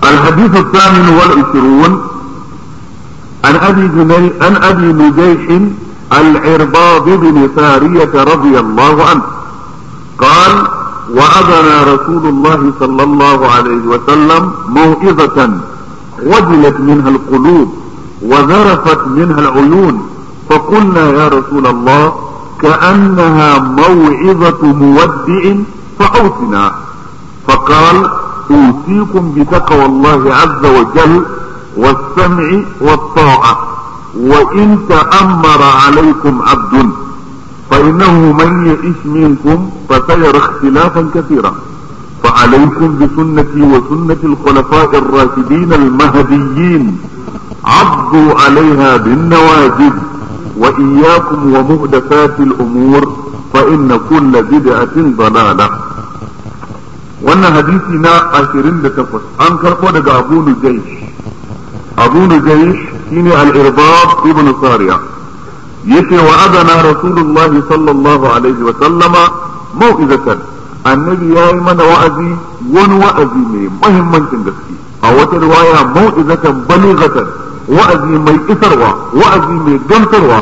الحديث الثامن والعشرون عن ابي جني عن ابي نجيح العرباض بن سارية رضي الله عنه قال وأذنا رسول الله صلى الله عليه وسلم موعظة وجلت منها القلوب وذرفت منها العيون فقلنا يا رسول الله كأنها موعظة مودع فأوصنا فقال أوصيكم بتقوى الله عز وجل والسمع والطاعة وإن تأمر عليكم عبد فإنه من يعش منكم فسيرى اختلافا كثيرا فعليكم بسنتي وسنة الخلفاء الراشدين المهديين عضوا عليها بالنواجذ وإياكم ومهدفات الأمور فإن كل بدعة ضلالة wannan hadisi na ashirin da takwas an karɓo daga abu nujaish abu nujaish shine al-irbab ibn sariya yace wa adana rasulullahi sallallahu alaihi wa sallama mau'izatan annabi yayi mana wa'azi wani wa'azi mai muhimmancin gaske a wata riwaya mau'izatan balighatan wa'azi mai isarwa wa'azi mai gamsarwa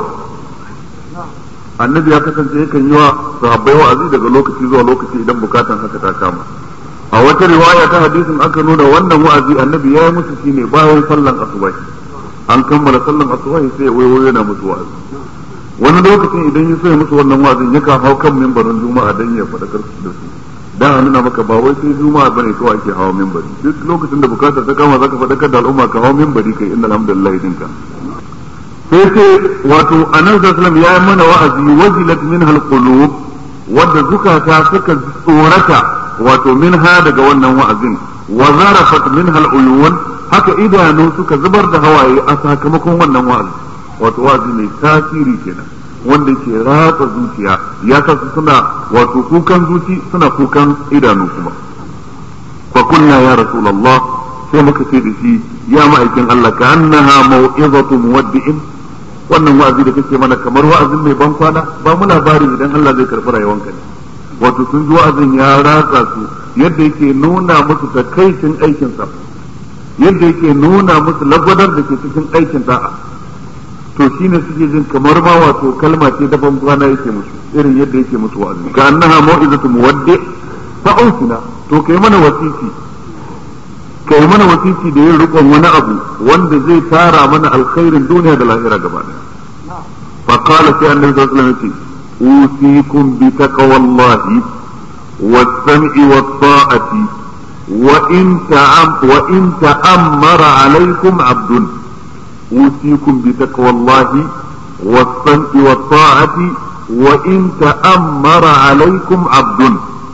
annabi ya kasance yakan yi wa sahabbai wa'azi daga lokaci zuwa lokaci idan bukatan haka ta kama a wata riwaya ta hadisin aka nuna wannan wa'azi annabi ya yi musu shine bayan sallan asuba an kammala sallan asuba sai ya wayo yana musu wa'azi wani lokacin idan ya so ya musu wannan wa'azin yakan hau kan mimbarin juma'a dan ya faɗakar su da su dan a nuna maka ba wai sai juma'a bane kawai ake hawa mimbari duk lokacin da bukatar ta kama zaka faɗakar da al'umma ka hawa mimbari kai inna alhamdulillah dinka sai ce wato annabi sallallahu ya yi mana wa'azi wajilat min qulub wadda zukata suka tsorata wato minha daga wannan wa'azin wa zarafat min uyun haka idanu suka zubar da hawaye a sakamakon wannan wa'azi wato wa'azi mai tasiri kenan wanda ke ratsa zuciya ya sa su suna wato kukan zuci suna kukan idanu kuma fa kunna ya rasulullah sai muka ce da shi ya ma'aikin Allah ka annaha mau'izatu muwaddi'in wannan wa'azi da kake mana kamar wa'azin mai ban kwana ba mu labari idan Allah zai karɓi rayuwanka ne wato sun ji wa'azin ya ratsa su yadda yake nuna musu takaicin aikin sa yadda yake nuna musu lagwadar da ke cikin aikin da'a to shine suke jin kamar ma wato kalma ce da ban kwana yake musu irin yadda yake musu wa'azi ka annaha mau'izatu muwaddi fa ausina to kai mana wasiki kai mana wasiki da yin rikon wani abu wanda zai tara mana alkhairin duniya da lahira gaba daya fa qala sai annabi sallallahu alaihi wasallam usikum bi taqwallahi was-sam'i was-ta'ati wa in ta'am wa in ta'ammara alaykum 'abdun usikum bi taqwallahi was-sam'i was-ta'ati wa in ta'ammara alaykum 'abdun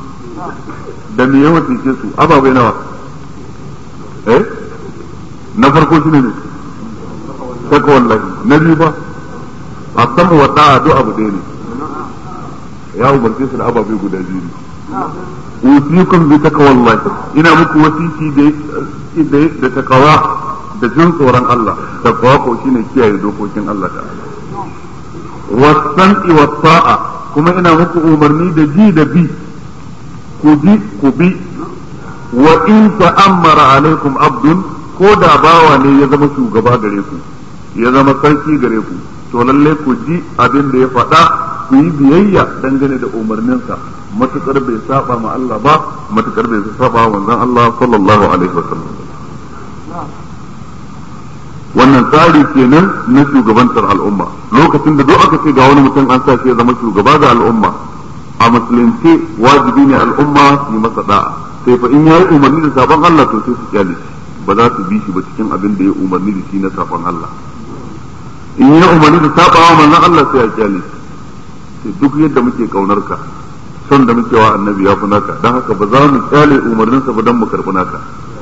da me yawa ce su ababai nawa eh na farko shine ne saka wallahi na biyu ba a sama wa da'a duk abu ɗaya ne ya umarce su da ababai guda biyu ne usikum bi taqwallahi ina muku wasiki da da takawa da jin tsoron Allah takawa ko shine kiyaye dokokin Allah ta'ala wasan'i wa ta'a kuma ina muku umarni da ji da bi ku bi ku bi wa in ta'ammara alaikum abdun ko da bawa ne ya zama shugaba gare ku ya zama sarki gare ku to lalle ku ji abin da ya faɗa ku yi biyayya dangane da umarninsa matukar bai saba ma Allah ba matukar bai saba wa manzon Allah sallallahu alaihi wasallam wannan tsari kenan na shugabantar al'umma lokacin da duk aka ce ga wani mutum an sa shi ya zama shugaba ga al'umma a musulunci wajibi ne al'umma su yi masa da'a sai fa in ya yi umarni da sabon Allah to sai su kyale shi ba za su bi shi ba cikin abin da ya umarni da shi na sabon Allah in ya umarni da sabawa manzon Allah sai ya kyale shi sai duk yadda muke kaunar ka son da muke wa annabi ya fi naka dan haka ba za mu kyale umarninsa ba dan mu karbi naka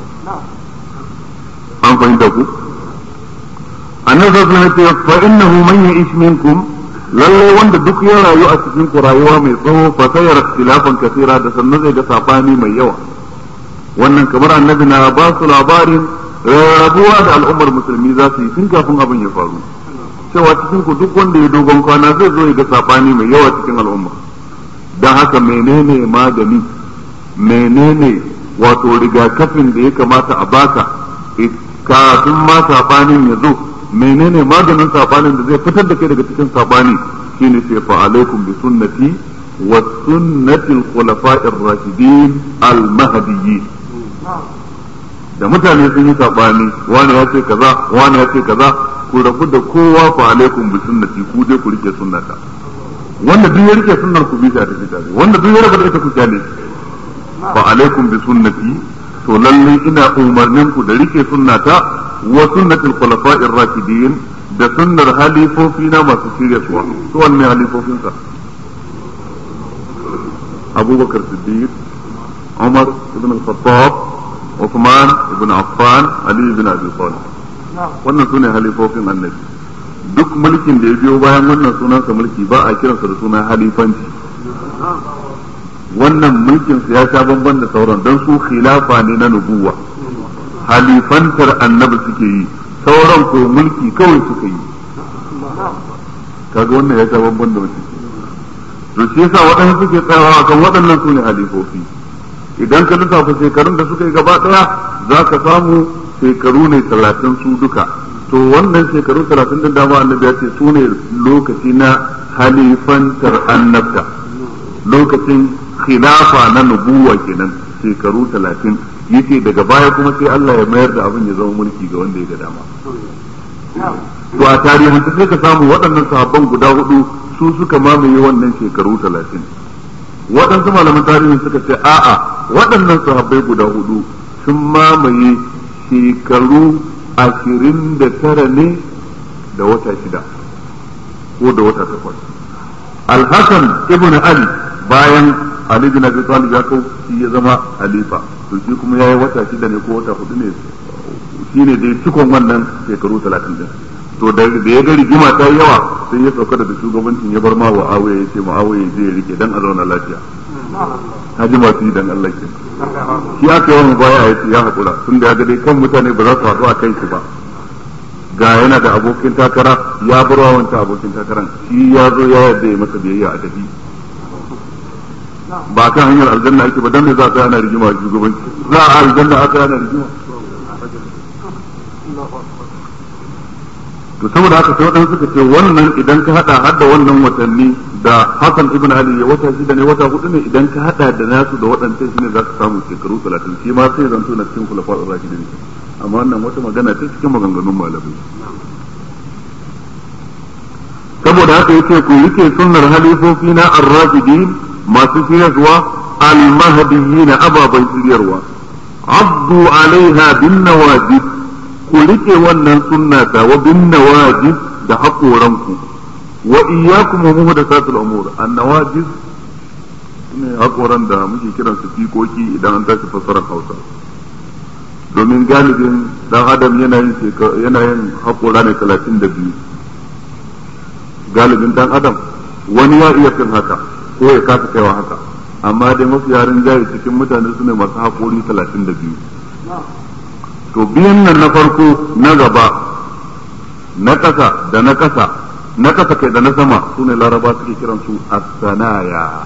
an fahimta ku annabi sallallahu alaihi wasallam fa innahu man ya'ish minkum lalle wanda duk ya rayu a cikin ku rayuwa mai tsawo fa sayar ikhtilafan kathira da sannan zai ga sabani mai yawa wannan kamar annabi na ba su labarin rabuwa da al'ummar musulmi za su yi tun kafin abin ya faru cewa cikin ku duk wanda ya dogon kwana zai zo ya ga sabani mai yawa cikin al'umma dan haka menene magani menene wato rigakafin da ya kamata a baka kafin ma sabanin ya zo menene maganin sabanin da zai fitar da kai daga cikin sabani shine sai fa alaikum bi sunnati wa sunnati al-khulafa'ir rashidin al-mahdiyyin da mutane sun yi sabani wani ya ce kaza wani ya ce kaza ku rabu da kowa fa alaikum bi sunnati ku je ku rike sunnata wanda duk ya rike sunnar ku bisa ta tare wanda duk ya rabu da ita ku kyale fa alaikum bi sunnati to lalle ina umarnin ku da rike sunnata wa sunnatul khulafa'ir rashidin da sunnar halifofi na masu shirya suwa su wanne halifofin sa Abubakar Siddiq Umar ibn al-Khattab Uthman ibn Affan Ali ibn Abi Talib wannan sune halifofin annabi duk mulkin da ya biyo bayan wannan sunansa mulki ba a kiransa da suna halifanci wannan mulkin su ya sha bamban da sauran don su khilafa ne na nubuwa halifantar annabi suke yi sauran ko mulki kawai suka yi kaga wannan ya sha bamban da mutum to shi yasa waɗansu suke tsayawa kan waɗannan su ne halifofi idan ka lissafa shekarun da suka yi gaba ɗaya za ka samu shekaru ne talatin su duka to wannan shekaru talatin din dama annabi ya ce su ne lokaci na halifantar annabta lokacin khilafa na nubuwa kenan shekaru talatin yace daga baya kuma sai Allah ya mayar da abin ya zama mulki ga wanda ya ga dama to a tarihin sai ka samu waɗannan sahabban guda hudu su suka mamaye wannan shekaru talatin waɗansu malaman tarihin suka ce a'a waɗannan sahabbai guda hudu sun mamaye shekaru ashirin da tara ne da wata shida ko da wata takwas alhassan ibn ali bayan ali bin abi talib ya kau shi ya zama halifa to shi kuma yayi wata shida ne ko wata hudu ne shine dai cikon wannan shekaru talatin din to da ya ga rigima ta yi yawa sai ya sauka daga shugabancin ya bar ma wa awaye ya ce ma awaye zai rike dan a zauna lafiya haji masu yi dan Allah ke shi aka yawan baya ya ce ya haƙura tun da ya ga dai kan mutane ba za su haɗu a kai shi ba ga yana da abokin takara ya bar wa wancan abokin takaran shi ya zo ya yarda ya masa biyayya a tafi ba kan hanyar aljanna ake ba dan me za a ana rigima a shugabanci za a aljanna aka ana rigima to saboda haka sai waɗansu suka ce wannan idan ka hada har da wannan watanni da Hassan ibn Ali ya wata shida ne wata hudu ne idan ka hada da nasu da waɗancan shine za ka samu shekaru 30 shi ma sai zanto na cikin kulafa ar-rashidin amma wannan wata magana ce cikin maganganun malamai saboda haka yace ku rike sunnar halifofi na ar-rashidin masu shiryarwa al-mahdiyyin ababan shiryarwa abdu alaiha bin nawajib ku rike wannan sunna ta wa bin nawajib da haƙoranku wa iyyakum muhdathatul umur an nawajib ne haƙoran da muke kiran su fikoki idan an tashi fassarar Hausa domin galibin dan adam yana yin yana yin haƙora ne 32 galibin dan adam wani ya iya fin haka ko ya kasa kaiwa haka amma dai mafi yarin jayi cikin mutane su ne masu haƙori 32 to biyan nan na farko na gaba na ƙasa da na ƙasa na ƙasa kai da na sama su ne laraba suke kiran su as-sanaya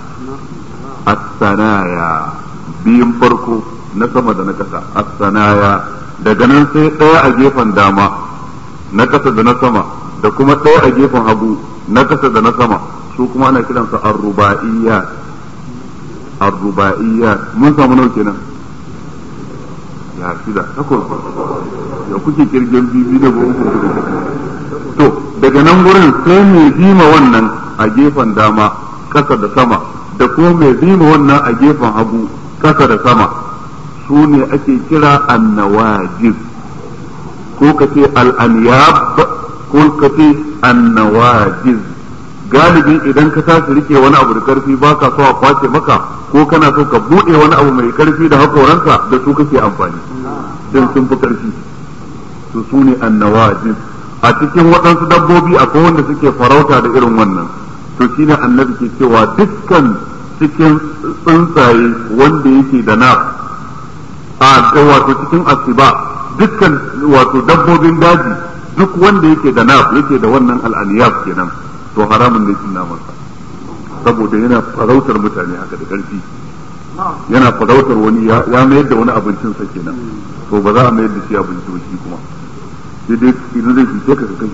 as-sanaya biyun farko na sama da na ƙasa as-sanaya daga nan sai ɗaya a gefen dama na ƙasa da na sama da kuma ɗaya a gefen hagu na ƙasa da na sama su kuma ana kiransa ar-rubaiyya ar-rubaiyya mun samu nau kenan ya shida takwas ya kuke kirgin bibi da uku to daga nan gurin sai mai bima wannan a gefen dama kasa da sama da kuma mai bima wannan a gefen hagu kasa da sama su ne ake kira annawajiz ko ka ce al'aniyab ko ka ce annawajiz galibi idan ka tashi rike wani abu da karfi ba ka so a kwace maka ko kana so ka buɗe wani abu mai karfi da hakoranka da su kake amfani don sun fi karfi su su ne annawajiz a cikin waɗansu dabbobi akwai wanda suke farauta da irin wannan to shine annabi ke cewa dukkan cikin tsuntsaye wanda yake da na a wato cikin asiba dukkan wato dabbobin daji duk wanda yake da na yake da wannan al'aniyaf kenan to haramun ne cin namansa saboda yana farautar mutane haka da ƙarfi yana farautar wani ya mayar da wani abincin sa kenan to ba za a mayar da shi abinci ba shi kuma sai dai idan zai fice ka kai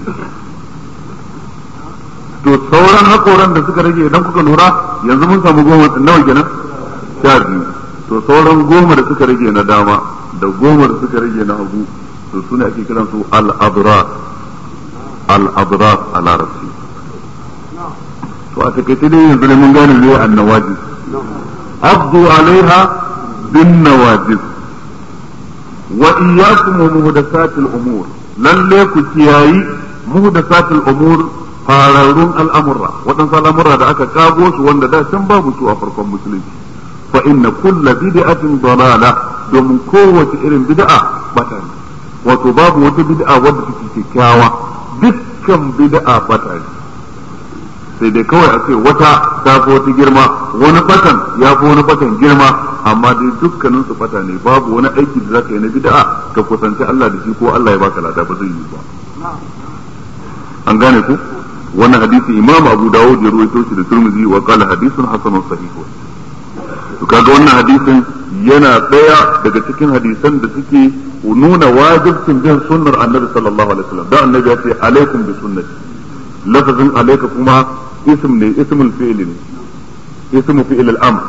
to sauran hakoran da suka rage idan kuka lura yanzu mun samu goma nawa kenan sha biyu to sauran goma da suka rage na dama da goma da suka rage na hagu to su ne ake kiran su al-abrar al-abrar a larabci to a takaice dai yanzu ne mun gane ne annawajiz abdu alaiha bin nawajiz wa iyyakum wa muhdathatil umur lalle ku kiyayi muhdathatil umur fararrun al'amurra waɗansu al'amurra da aka kago su wanda da can babu su a farkon musulunci fa inna kulla bid'atin dalala domin kowace irin bid'a bata ne wato babu wata bid'a wadda take kyakkyawa dukkan bid'a bata ne sai dai kawai a ce wata ta fi wata girma wani batan ya fi wani batan girma amma dai dukkanin su bata ne babu wani aiki da zaka yi na bid'a ka kusanci Allah da shi ko Allah ya baka lada ba zai yi ba an gane ku wannan hadisi imam abu dawud ya ruwaito shi da turmizi wa qala hadithun hasanun sahih to kaga wannan hadisin yana daya daga cikin hadisan da suke nuna wajibcin bin sunnar annabi sallallahu alaihi wasallam da annabi ya ce alaikum bi sunnati lafazin alaika kuma ism ne ismul fi'l ne ismu fi'l al-amr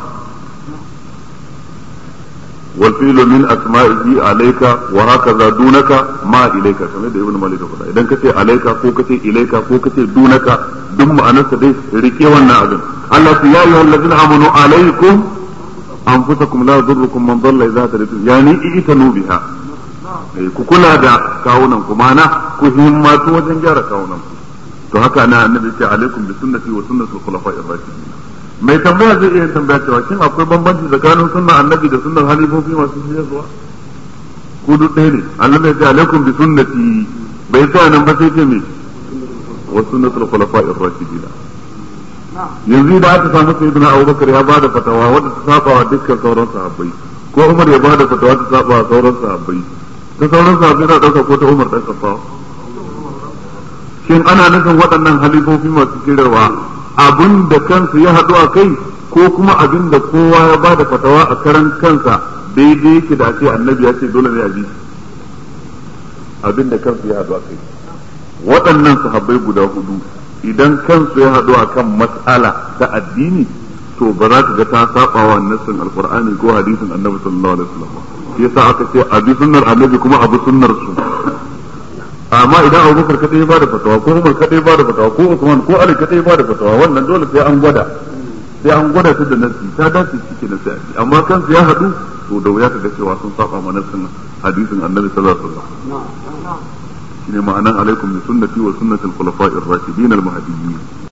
والفعل من أسمائه عليك وهكذا دونك ما إليك كما da ibn malik faɗa idan kace alaika ko kace ilaika ko kace dunaka duk ma'anarsa dai rike wannan abin Allah ya yi allazina amanu alaikum anfusakum la yadurrukum man dalla idza tadaytum yani itanu biha ku kula da kawunan ku mana ku himmatu wajen gyara kawunan ku to haka na annabi ce alaikum bi sunnati wa sunnatul khulafa'ir rashidin mai tambaya zai iya tambaya cewa shin akwai bambanci tsakanin sunnan annabi da sunnan halifofi masu shirya ku duk ɗaya ne annabi ya ce alaikum bi sunnati bai sa nan ba sai ce me wa sunnatul khulafa'ir rashidin yanzu da aka samu sayyidina Abubakar ya bada fatawa wadda ta saba wa dukkan sauran sahabbai ko Umar ya bada fatawa ta saba wa sauran sahabbai ta sauran sahabbai na dauka ko ta Umar dan Khattab shin ana nufin waɗannan halifofi masu shirarwa abin da kansu ya haɗu a kai ko kuma abin da kowa ya ba da fatawa a karan kansa daidai yake da ce annabi ya ce dole ne a bi abin da kansu ya haɗu a kai waɗannan sahabbai guda hudu idan kansu ya haɗu a kan mas'ala ta addini to ba za ka ga ta saba wa nassin alqur'ani ko hadisin annabi sallallahu alaihi wasallam yasa aka ce abi sunnar annabi kuma abu sunnar su amma idan abubakar kadai ya bada fatawa ko umar kadai ya bada fatawa ko usman ko ali kadai ya bada fatawa wannan dole sai an gwada sai an gwada su da nasi ta dace shi ke nasi amma kansu ya haɗu to da wuya kaga cewa sun saba ma nassin hadisin annabi sallallahu alaihi wasallam shine ma'anan alaikum bi sunnati wa sunnatil khulafa'ir rashidin al mahdiyyin